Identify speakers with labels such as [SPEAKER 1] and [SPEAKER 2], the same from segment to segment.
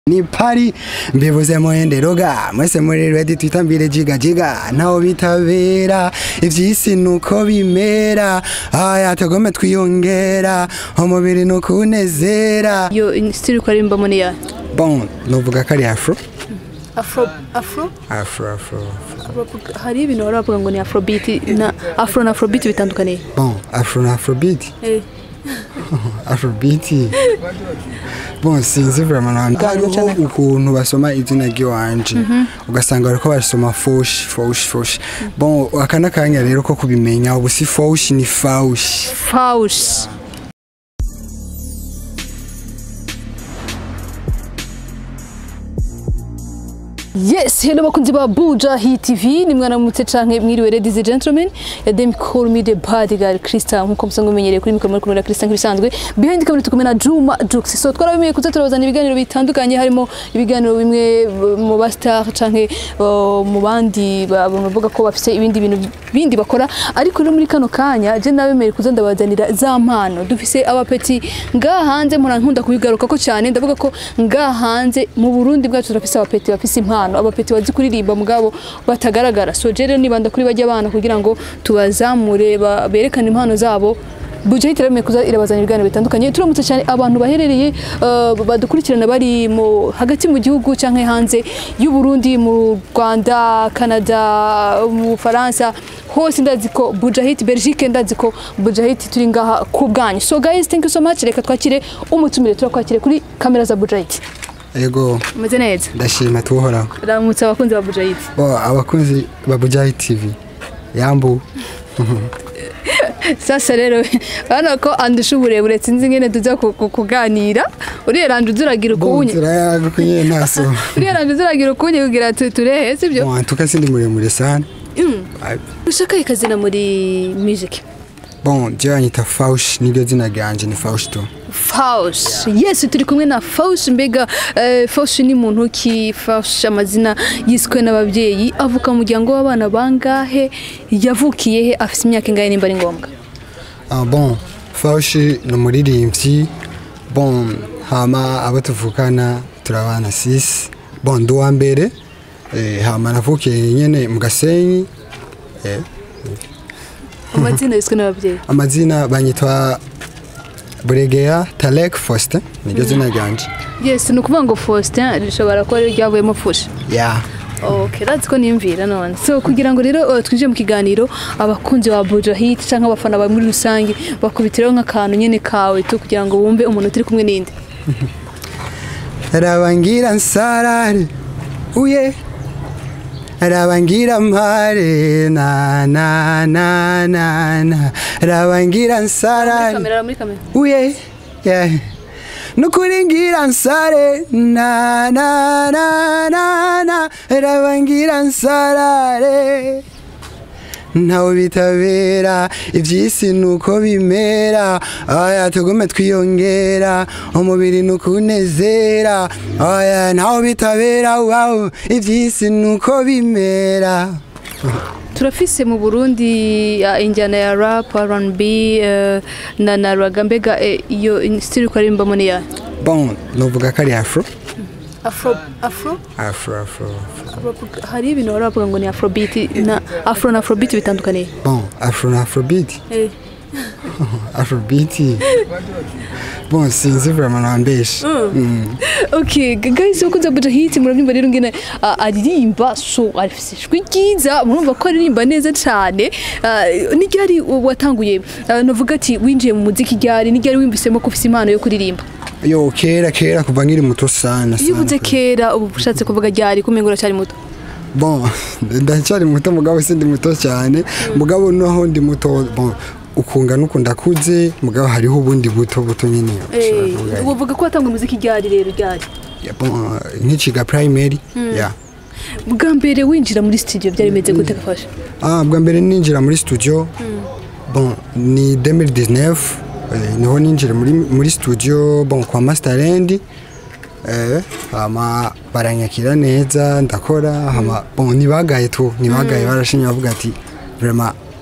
[SPEAKER 1] ni pari mbivuze muhenderoga mwese muri ready twitambire jiga jiga ntaho bitabera ivyisi nuko bimera aya tugome twiyongera umubiri nukunezera
[SPEAKER 2] iyo style uko arimbamo ni ya
[SPEAKER 1] bon novuga ko ari afro
[SPEAKER 2] afro afro
[SPEAKER 1] afro afro
[SPEAKER 2] hari ibintu bari bavuga ngo ni afrobeat na afro na afrobeat bitandukaniye
[SPEAKER 1] bon afro na afrobeat
[SPEAKER 2] eh
[SPEAKER 1] afrobeat bon sinzi vraiment hariho ukuntu basoma izina ry'iwanje ugasanga bariko basoma foshi foshi foshi bon aka n'akanya rero ko kubimenya ubu si foshi ni faushi
[SPEAKER 2] faush Yes, hello bakunzi ba Buja Hit TV ni mwana mutse canke mwiriwe ladies and gentlemen ya dem call me the bodyguard Krista nkuko musanzwe mumenyereye kuri mikoro muri kumwe na Krista nk'ibisanzwe behind camera tukumwe na Juma Jux so twarabimeye kuza turabazana ibiganiro bitandukanye harimo ibiganiro bimwe uh, mu ba star canke uh, mu bandi ba- bavuga ko bafise ibindi bintu bindi bakora ariko rero muri kano kanya je nabemeye kuza ndabazanira za mpano dufise abapeti ngaha hanze mpora nkunda kubigaruka ko cyane ndavuga ko ngaha hanze mu Burundi bwacu turafise abapeti bafise impano abapeti bazi kuririmba mugabo batagaragara so je rero nibanda kuri bajya abana kugira ngo tubazamure ba- berekane impano zabo Buja hitirame kuza irabazanya ibiganiro bitandukanye turamutse cyane abantu baherereye uh, badukurikirana bari mu hagati mu gihugu canke hanze y'u Burundi mu Rwanda Canada mu Faransa hose ndazi ko Bujahit Belgique ndazi ko Bujahit turi ngaha ku bwanyu so guys thank you so much reka twakire umutumire turakwakire kuri kamera za Bujahit
[SPEAKER 1] ego
[SPEAKER 2] umeze neza
[SPEAKER 1] ndashima tuhoraho
[SPEAKER 2] ramutse abakunzi ba Bujahit
[SPEAKER 1] bo abakunzi ba Bujayi TV yambu
[SPEAKER 2] sasa rero bana ko andusha uburebure sinzi ngene tuza ku- ku- kuganira uriyeranje uzuragira
[SPEAKER 1] bon
[SPEAKER 2] ukunye
[SPEAKER 1] turayagukunye naso
[SPEAKER 2] uriyeranje uzuragira ukunye kugira tu- turehe sibyo
[SPEAKER 1] bon tuka sindi muremure sana
[SPEAKER 2] Mm.
[SPEAKER 1] Ai,
[SPEAKER 2] ushaka ikazina muri music
[SPEAKER 1] bon je banyita faushi niryo zina ryanje ni faushi tu
[SPEAKER 2] Faust yes turi kumwe na Faust mbega eh, Faust ni muntu ki Faust amazina yiswe n'ababyeyi avuka mu muryango w'abana bangahe yavukiye he afise imyaka ingahe nimba ari ngombwa
[SPEAKER 1] Ah, bon faushi ni umuririmbyi bon hama abo tuvukana turabana sisi bon ndi uwa mbere eh, hama navukiye nyene mu gasenyi eh,
[SPEAKER 2] amazina yiswe n'ababyeyi
[SPEAKER 1] amazina banyitwa buregeya talek faustin niryo zina ryanje
[SPEAKER 2] yes ni ukuvuga ngo Faustin rishobora kuba ryavuyemo fushi
[SPEAKER 1] ya
[SPEAKER 2] Okay, razi ko nimvira none. So kugira ngo rero uh, twinjire mu kiganiro abakunzi ba Buja Hit canke abafana ba muri rusange bakubitiraho nk'akantu nyene kawe tu kugira ngo wumve umuntu turi kumwe n'indi.
[SPEAKER 1] rabangira nsarare uye rabangira mpare na na na na na rabangira nsarare
[SPEAKER 2] Kamera muri kamera.
[SPEAKER 1] uye yeah. nukuri ngira nsare na na na na na rabangira nsarare ntawe bitabera ivyisi nuko bimera aya tugume twiyongera umubiri nukunezera aya ntawe bitabera wow ivyisi nuko bimera
[SPEAKER 2] Turafise mu Burundi uh, injyana ya rap, R&B uh, na na raga mbega eh, iyo style uko arimbamo ni ya
[SPEAKER 1] bon novuga ko ari afro
[SPEAKER 2] Afro Afro
[SPEAKER 1] afro afro
[SPEAKER 2] hari ibintu bari bavuga ngo ni Afrobeat na Afro na Afrobeat bitandukaniye.
[SPEAKER 1] bon afro na afrobeat
[SPEAKER 2] Eh.
[SPEAKER 1] afrobeat bon sinzi vraiment nambeshe Mm.
[SPEAKER 2] Okay, g- guys ukunze Buja Hit murabyumva rero ngene uh, aririmba so afise ijwi ryiza murumva ko aririmba neza cyane uh, ni ryari watanguye uh, novuga ati winjiye mu muziki ryari ni ryari wimvisemo ko ufise impano yo kuririmba
[SPEAKER 1] yo kera kera kuva nkiri muto sana
[SPEAKER 2] iyo uvuze
[SPEAKER 1] sana
[SPEAKER 2] kera ubu ushatse kuvuga ryari kumenga uracyari muto
[SPEAKER 1] bon ndacyari muto mugabo sindi muto cyane mugabo naho ndi muto bon ukunga nuko ndakuze mugabo hariho ubundi buto buto nyine ushobora kuvuga.
[SPEAKER 2] uvuga ko watanguye umuziki ryari rero ryari
[SPEAKER 1] Ya, bon, nkiciga primary ya
[SPEAKER 2] bwa mbere winjira muri studio byari bimeze gute gafasha
[SPEAKER 1] ah bwa mbere ninjira muri studio bon ni 2019 eh, niho ninjira muri muri studio bon kwa Masterland eh hama baranyakira neza ndakora hama bon nibagaye tu nibagaye barashimye bavuga ati vraiment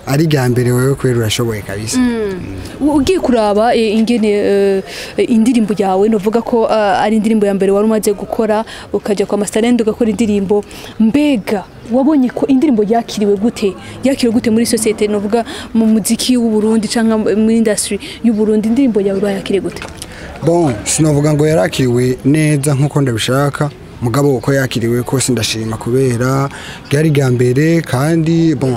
[SPEAKER 1] ari rya mbere wewe kubera urashoboye kabisa
[SPEAKER 2] ugiye kuraba eh, ingene eh, indirimbo yawe novuga ko ah, ari indirimbo ya mbere wari umaze gukora ukajya kwa Masterland ugakora indirimbo mbega wabonye ko indirimbo yakiriwe gute yakiriwe gute muri societe novuga mu muziki w'u Burundi canke muri industry y'u Burundi indirimbo yawe bayakiriye gute
[SPEAKER 1] bon sinavuga ngo yarakiriwe neza nk'uko ndabishaka mugabo uko yakiriwe kose ndashima kubera ryari rya mbere kandi bon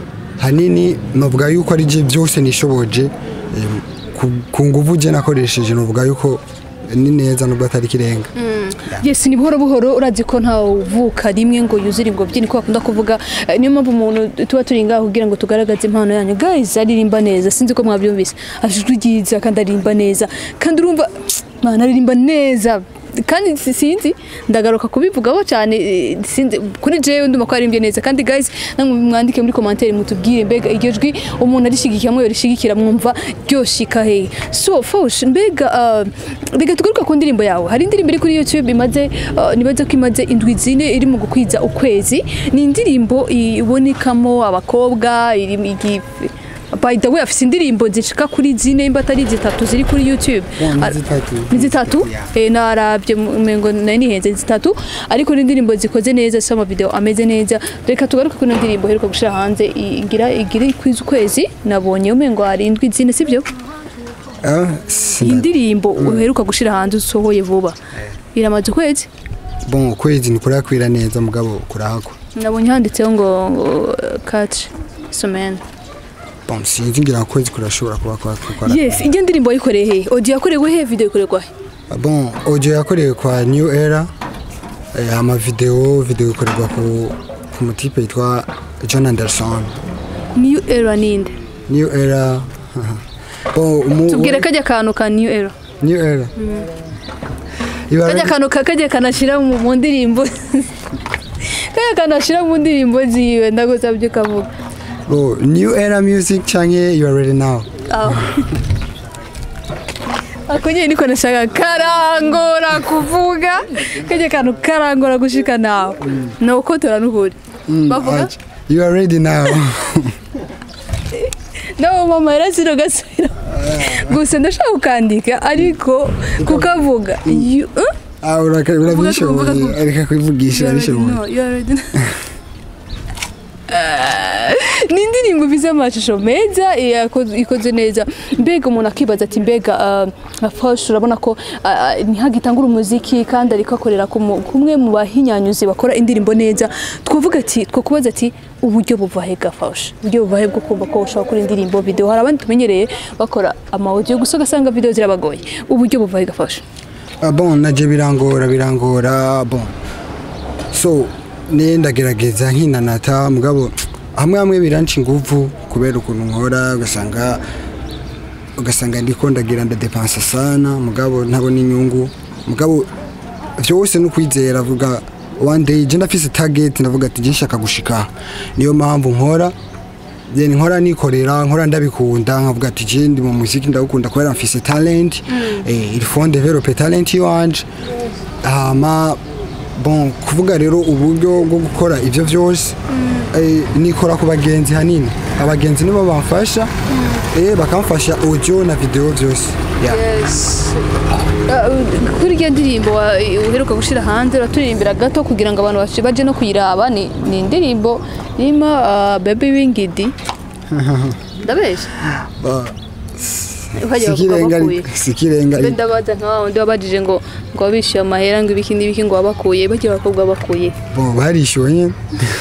[SPEAKER 1] hanini navuga yuko ari je byose nishoboje em, ku- ku nguvu je nakoresheje navuga yuko ni neza nubwo atari kirenga
[SPEAKER 2] yes ni buhoro buhoro urazi ko nta uvuka rimwe ngo yuzure ingobyi niko bakunda kuvuga Eh, niyo mpamvu umuntu tuba turi ngaho kugira ngo tugaragaze impano yanyu guys aririmba neza sinzi ko mwabyumvise afite ijwi ryiza kandi aririmba neza kandi urumva mwana aririmba neza kandi si- sinzi ndagaruka kubivugaho cyane eh, sinzi kuri jewe ndumva ko aririmbye neza kandi guys namwe mwandike muri commentaire mutubwire mbega iryo jwi umuntu arishigikiye amwe yorishigikira mwumva ryoshika hehe so fosh mbega ah, reka tugaruka ku ndirimbo yawe hari indirimbo iri kuri youtube imaze ah, nibaze ko imaze indwi zine iri mu gukwiza ukwezi ni indirimbo ibonekamo abakobwa iri igi- by the way afise indirimbo zishika kuri zine imba atari zitatu ziri kuri youtube
[SPEAKER 1] Bon, ni
[SPEAKER 2] Ar-
[SPEAKER 1] zitatu.
[SPEAKER 2] ni zitatu
[SPEAKER 1] Yeah.
[SPEAKER 2] eh, narabye mengo nari nihenze zitatu ariko ni indirimbo zikoze neza zifite amavideo ameze neza reka tugaruke kuri ino ndirimbo iheruka gushira hanze igira igira kwiza ukwezi nabonye umengo hari indwi zine sibyo
[SPEAKER 1] Ah,
[SPEAKER 2] iyi
[SPEAKER 1] sinda-
[SPEAKER 2] ndirimbo uheruka gushira hanze usohoye vuba iramaze ukwezi
[SPEAKER 1] bon ukwezi ntikuраkwira neza mugabo kurahakwa
[SPEAKER 2] nabonye handitseho ngo ngo kaci somene
[SPEAKER 1] bon sinzi ngira ngo ukwezi kurashobora kuba kwakora
[SPEAKER 2] yes ijya ndirimbo wayikoreye he audio yakorewe he video ikorerwa he
[SPEAKER 1] bon audio yakorewe kwa new era eh, ama video video ikorerwa ku ku mutipe yitwa John Anderson
[SPEAKER 2] new era ninde
[SPEAKER 1] new era bon umu
[SPEAKER 2] tubwire kajya kantu ka new era
[SPEAKER 1] new era Iba-
[SPEAKER 2] kajya kantu ka- kajya kanashira mu mu ndirimbo kajya kanashira mu ndirimbo ziwe ndagusabye ukavuga
[SPEAKER 1] oh, new era music canke you are ready now
[SPEAKER 2] aho ako nyine niko nashaka karangora kuvuga kajya kantu karangora gushika nawe ni uko turanukuri bavuga
[SPEAKER 1] Ach, you are ready now
[SPEAKER 2] nawe mama yarasiro gasubira gusa ndashaka kukandika ariko kukavuga You- eh?
[SPEAKER 1] ah uraka- urabishoboye
[SPEAKER 2] kuvuga-
[SPEAKER 1] areka kwivugisha
[SPEAKER 2] You already
[SPEAKER 1] urabishoboye
[SPEAKER 2] know, you already know. ni indirimbo ifite amashusho meza yako- ikoze neza mbega umuntu akibaza ati mbega ah, Fosh urabona ko ah, ah, ntihagitangura umuziki kandi ariko akorera ku mu- kumwe mu bahinyanyuzi bakora indirimbo neza twavuga ati twakubaza ati uburyo buva he Fosh uburyo buva he bwo kumva ko ushobora gukora indirimbo video hari abandi tumenyereye bakora amawudiyo gusa ugasanga video zirabagoye uburyo buva he Fosh
[SPEAKER 1] Ah, bon naje birangora birangora bon so ne ndagerageza nkinanata mugabo hamwe hamwe biranca inguvu kubera ukuntu nkora ugasanga ugasanga ndiko ndagira ndadepansa sana mugabo ntabona inyungu mugabo vyose no kwizera avuga one day je ndafise target ndavuga ati je nshaka gushika niyo mpamvu nkora then nkora nikorera nkora ndabikunda nkavuga ati je ndi mu muziki ndawukunda kubera mfise talent eh, il faut develop talent yanje hama bon kuvuga rero uburyo bwo gukora ivyo vyose eh, nikora ku bagenzi hanini abagenzi nibo bamfasha eh, bakamfasha audio na video vyose yeah.
[SPEAKER 2] Yes. Uh, kuri iyo ndirimbo wa- uheruka gushyira hanze uraturirimbira gato kugira ngo abantu baje- baje no kuyiraba ni ni indirimbo irimo uh, baby wingidi ndabeshya
[SPEAKER 1] Ba-
[SPEAKER 2] Ukajya
[SPEAKER 1] sikirenga
[SPEAKER 2] bakuye.
[SPEAKER 1] sikirenga
[SPEAKER 2] mbe ndabaza nka wa wundi wabajije ngo ngo wabishyuye amahera ngo ibiki n'ibiki ngo wabakuye bagiye abakobwa bakuye
[SPEAKER 1] bo barishyuwe nyene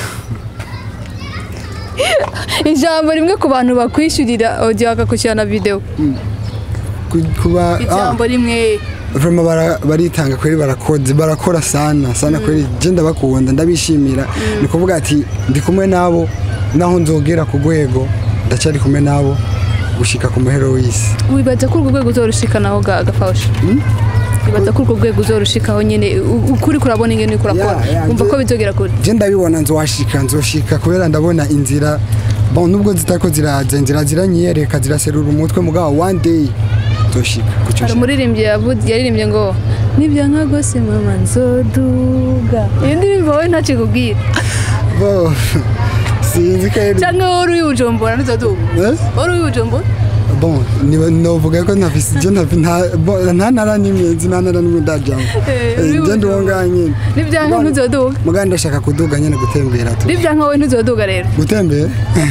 [SPEAKER 2] ijambo rimwe ku bantu bakwishyurira audio bakakwishyura na video
[SPEAKER 1] Ku- kuba ah,
[SPEAKER 2] ijambo rimwe
[SPEAKER 1] vraiment bara- baritanga kweri barakoze barakora sana sana kweri je ndabakunda ndabishimira ni kuvuga ati ndi kumwe nabo naho nzogera ku rwego ndacyari kumwe nabo gushika ku muhero w'isi
[SPEAKER 2] wibaza ko urwo rwego uzorushikanaho ga- gafasha wibaza ko urwo rwego uzorushikaho nyine u- ukuri kurabona ingene uriko urakora
[SPEAKER 1] Yeah, yeah,
[SPEAKER 2] wumva
[SPEAKER 1] nje-
[SPEAKER 2] ko bizogera kure
[SPEAKER 1] je ndabibona nzohashika nzoshika kubera ndabona inzira bon nubwo zitako ziraza inzira ziranyiyereka ziraserura umutwe mugabo one day nzoshika kuco
[SPEAKER 2] hari umuririmbyi yavu- yaririmbye ngo nibyo nka gose mama nzoduga iyo ndirimbo wowe ntacikubwira
[SPEAKER 1] bo sinzi kweli
[SPEAKER 2] cyangwa wari uri bujumbura ntuzoduga
[SPEAKER 1] Eh?
[SPEAKER 2] wari uri bujumbura
[SPEAKER 1] bon niba novuga ko ntafise je ntafi- nta bon, nta ntara n'imwe nzi nta ntara n'imwe ndajamo
[SPEAKER 2] Eh,
[SPEAKER 1] Eh,
[SPEAKER 2] uri
[SPEAKER 1] je
[SPEAKER 2] Bujumbura.
[SPEAKER 1] ndiwonga nyene
[SPEAKER 2] n'ibyanka ntuzoduga
[SPEAKER 1] mugandi ndashaka kuduga nyene gutembera tu
[SPEAKER 2] n'ibyanka wowe ntuzoduga rero
[SPEAKER 1] gutembera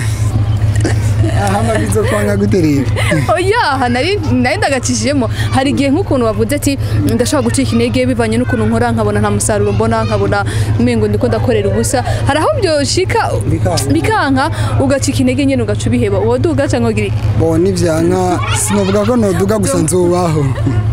[SPEAKER 1] ahama bizokwanga guterera
[SPEAKER 2] oya nari nari ndagacishijemo hari igihe nk'ukuntu bavuze ati ndashaka gucika intege bivanye n'ukuntu nkora nkabona nta musaruro mbona nkabona umengo ndiko ndakorera ubusa hari aho byoshika
[SPEAKER 1] Bikanka.
[SPEAKER 2] bikanka ugacika intege nyene ugaca ubiheba woduga cyangwa ugira iki?
[SPEAKER 1] bon nivyanka sinovuga ko noduga gusa nzobaho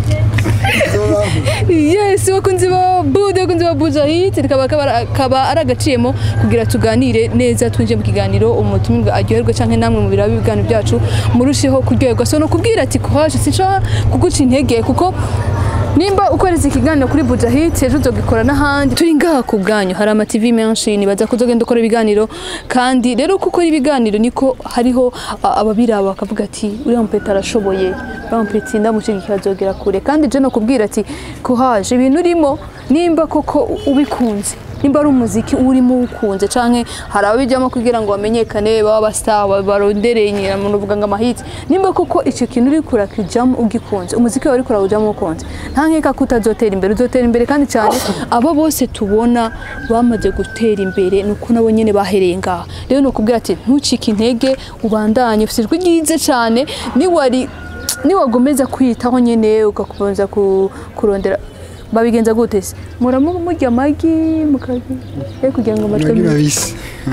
[SPEAKER 1] nzobaho
[SPEAKER 2] yes bakunzi ba bude bakunzi ba buja hit kaba kaba- kaba ari agaciyemo kugira tuganire neza twinjiye mu kiganiro umutumirwa aryoherwe canke namwe mu biraba ibiganiro byacu murusheho kuryoherwa so no kubwira ati kuhaje sinshobora kuguca intege kuko nimba ukoreza ikiganiro kuri buja hit ejo uzogikora n'ahandi turi ngaha ku bwanyu hari ama TV menshi nibaza ko uzogenda ukora ibiganiro kandi rero uko ukora ibiganiro niko hariho a- ababiraba bakavuga ati uriya mupeta arashoboye uriya mupeta ndamushigikira azogera kure kandi je no kubwira ati kuhaje ibintu urimo nimba koko ubikunze nimba ari umuziki urimo uwukunze canke hari ababijyamo kugira ngo bamenyekane baba bastar barondereye nyiramuntu uvuga ngo amahiti nimba koko icyo kintu uri kurakijamo ugikunze umuziki wawe uri kurawujyamo ukunze nta nkeka ko utazotera imbere uzotera imbere kandi cyane abo bose tubona bamaze gutera imbere ni uko nabo nyine bahereye ngaha rero ni ukubwira ati ntucike intege ubandanye ufite ijwi ryiza cyane niwari niwagomeza kwiyitaho nyine ugakomeza ku- kurondera babigenza gute se muramu murya amagi mukarya eh kugira ngo amatwi
[SPEAKER 1] amagi
[SPEAKER 2] amenye.
[SPEAKER 1] mabisi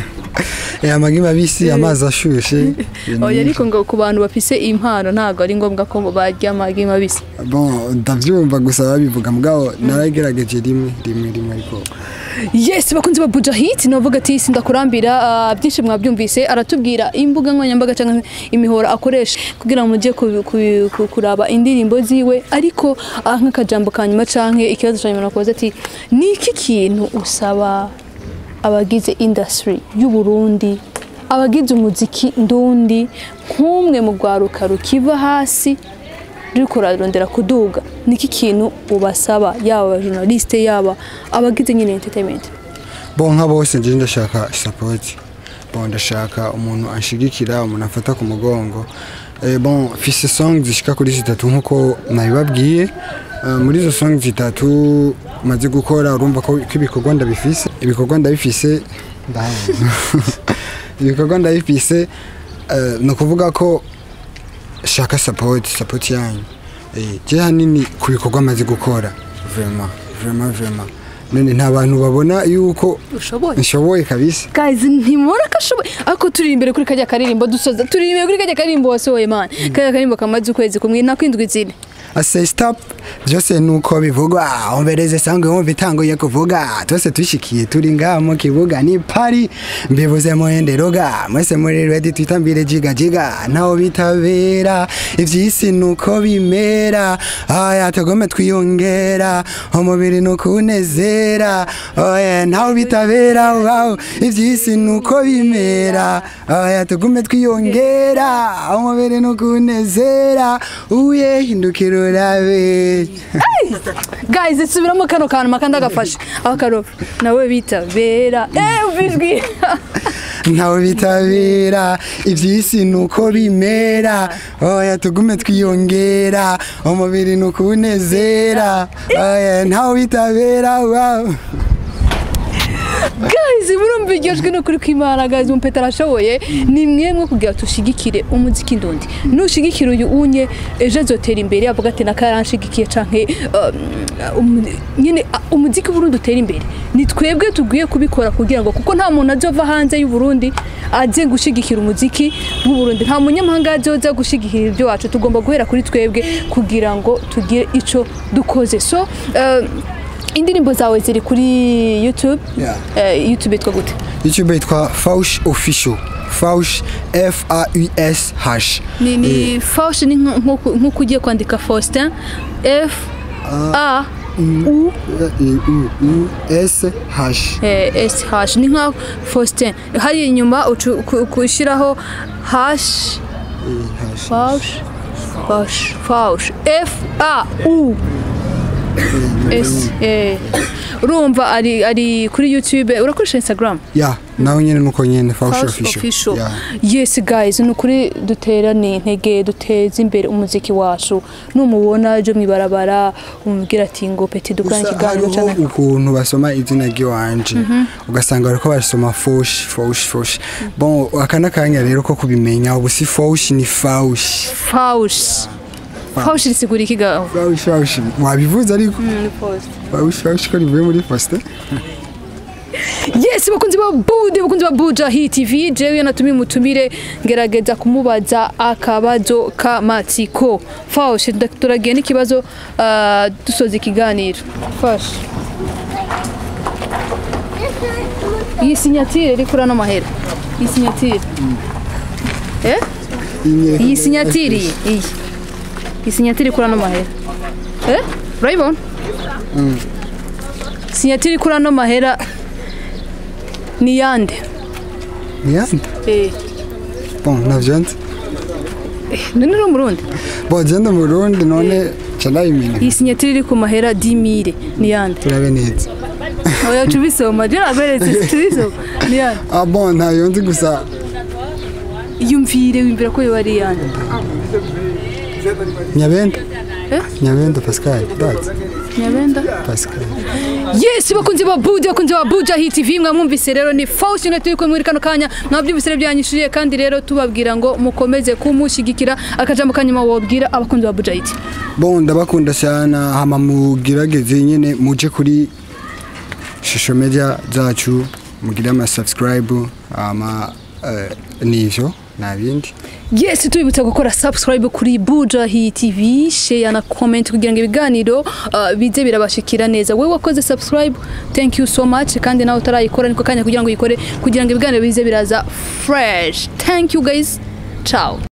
[SPEAKER 1] Eh, amagi mabisi amazi ashushe
[SPEAKER 2] oya ariko ngo ku bantu bafise impano ntabwo ari ngombwa ko barya amagi mabisi
[SPEAKER 1] bon ndavyumva gusa babivuga mugabo naragerageje rimwe rimwe rimwe ariko
[SPEAKER 2] yes bakunze ba buja hit navuga ati sindakurambira ah, byinshi mwabyumvise aratubwira imbuga nkoranyambaga cyangwa imihora akoresha kugira ngo mujye ku- ku- ku- kuraba indirimbo ziwe ariko ah, nk'akajambo ka nyuma canke ikibazo cya nyuma nakubaza ati ni iki kintu usaba abagize industry y'u Burundi abagize umuziki ndundi nk'umwe mu rwaruka rukiva hasi ruriko rurarondera kuduga niki kintu ubasaba yaba abajournaliste yaba abagize nyine entertainment
[SPEAKER 1] bon nka bose nje ndashaka support bon ndashaka umuntu anshigikira umuntu afata ku mugongo eh, bon fise song zishika kuri zitatu nkuko nabibabwiye Eh, muri izo song zitatu maze gukora urumva ko ko ibikorwa ndabifise ibikorwa ndabifise ndahabona. ibikorwa ndabifise eh, ni ukuvuga ko shaka support support yanyu eh je hanini ku bikorwa maze gukora vraiment vraiment vraiment none nta bantu babona yuko
[SPEAKER 2] ushoboye
[SPEAKER 1] nshoboye kabisa
[SPEAKER 2] guys ntimubona ko ashoboye ariko turi imbere kuri kajya karirimbo dusoza turi imbere kuri kajya karirimbo wasohoye man kajya karirimbo kamaze ukwezi kumwe nakwindwi zine
[SPEAKER 1] ase stop byose nuko bivugwa umbereze sangwe wumva itanguye kuvuga twese tushikiye turi ngaha mu kibuga ni pari mbivuze muhenderoga mwese muri ready twitambire jiga jiga ntaho bitabera ivy'isi nuko bimera aya tugome twiyongera umubiri nukunezera oya ntaho bitabera wow ivy'isi nuko bimera aya tugume twiyongera umubiri nukunezera uye hindukira urabe
[SPEAKER 2] guys subiramo kano kantu makanda gafashe aho karofa nawe bitabera eh ubijwi
[SPEAKER 1] ntawe bitabera iby'isi nuko bimera oya tugume twiyongera umubiri nukunezera oya ntawe bitabera wow.
[SPEAKER 2] guys murumva iryo jwi nukuri kw'imana guys umpeta arashoboye ni mwemwe kugira tushigikire umuziki ndundi nushigikira uyu unye ejo azotera imbere avuga ati nakaranshigikiye canke um, um, nyine uh, umuziki w'uburundi utera imbere ni twebwe tugwiye kubikora kugira ngo kuko nta muntu azova hanze y'uburundi aze gushigikira umuziki w'uburundi nta munyamahanga azoza gushigikira ibyo wacu tugomba guhera kuri twebwe kugira ngo tugire ico dukoze so uh, indirimbo zawe ziri kuri youtube
[SPEAKER 1] Yeah.
[SPEAKER 2] Eh, youtube yitwa gute
[SPEAKER 1] youtube yitwa faush official faush f a u s h
[SPEAKER 2] ni ni faush ni nko- nko nko ugiye kwandika faustin f a u
[SPEAKER 1] u s h
[SPEAKER 2] eh, s hash ni nka faustin hari inyuma ucu- ku- kushyiraho hash faush faush faush f a u Ese, eh, urumva ari ari kuri youtube urakoresha instagram
[SPEAKER 1] ya nawe nyene nuko nyene Faushi
[SPEAKER 2] House
[SPEAKER 1] official
[SPEAKER 2] official
[SPEAKER 1] Ya.
[SPEAKER 2] yes guys ni ukuri duterane intege duteze imbere umuziki wacu numubona ejo mwibarabara umubwira ati ngo peti dukorane
[SPEAKER 1] Gusa
[SPEAKER 2] ikiganiro
[SPEAKER 1] hariho
[SPEAKER 2] cyane
[SPEAKER 1] ukuntu basoma izina ry'iwanje ugasanga bariko barisoma foshi foshi foshi bon aka n'akanya rero ko kubimenya ubu si foshi ni faushi
[SPEAKER 2] faushi faushi risigura iki gaho
[SPEAKER 1] faushi faushi wabivuze ariko faushi faushi ko rivuye muri posite
[SPEAKER 2] yes bakunzi ba bude bakunzi ba buja hit tv jewe natumiye umutumire ngerageza kumubaza akabazo k'amatsiko faushi nda- turagiye n'ikibazo ah, dusoza ikiganiro fashi iyi sinyatire iri kuri ano mahera iyi sinyatire eh iyi sinyatire iyi iyi iyi sinyatire kuri ano mahera eh urayibona sinyatire kuri ano mahera ni yande
[SPEAKER 1] niyande
[SPEAKER 2] eh
[SPEAKER 1] bon navyo nzi
[SPEAKER 2] none uri umurundi
[SPEAKER 1] bon genda mu Burundi none ca ndabimenya
[SPEAKER 2] iyi sinyatire iri ku mahera dimire ni yande
[SPEAKER 1] turabe neza
[SPEAKER 2] oya tubisoma je naberetse tubisoma ni yande
[SPEAKER 1] ah bon ntayo nzi gusa
[SPEAKER 2] yumvire wimvira ko yoba ari yande
[SPEAKER 1] nyabenda
[SPEAKER 2] Eh?
[SPEAKER 1] nyabenda pascal ndazi
[SPEAKER 2] nyabenda
[SPEAKER 1] pascal
[SPEAKER 2] yes bakunzi ba budi bakunzi ba buja hit tv mwamwumvise rero ni faustine turi kumwe muri kano kanya mwabyumvise rero byanyishyuriye kandi rero tubabwira ngo mukomeze kumushyigikira akajambo kanyuma wabwira abakunzi ba buja hit
[SPEAKER 1] bon ndabakunda cyane hama mugerageze nyine muje kuri shusho media zacu mugire ama subscribe ama eh, nivyo nta bindi
[SPEAKER 2] yes tubibutsa gukora subscribe kuri buja hit tv share na comment kugira ngo ibiganiro uh, bize birabashikira neza wowe wakoze subscribe thank you so much kandi nawe utarayikora niko kanya kugira ngo uyikore kugira ngo ibiganiro bize biraza fresh thank you guys ciao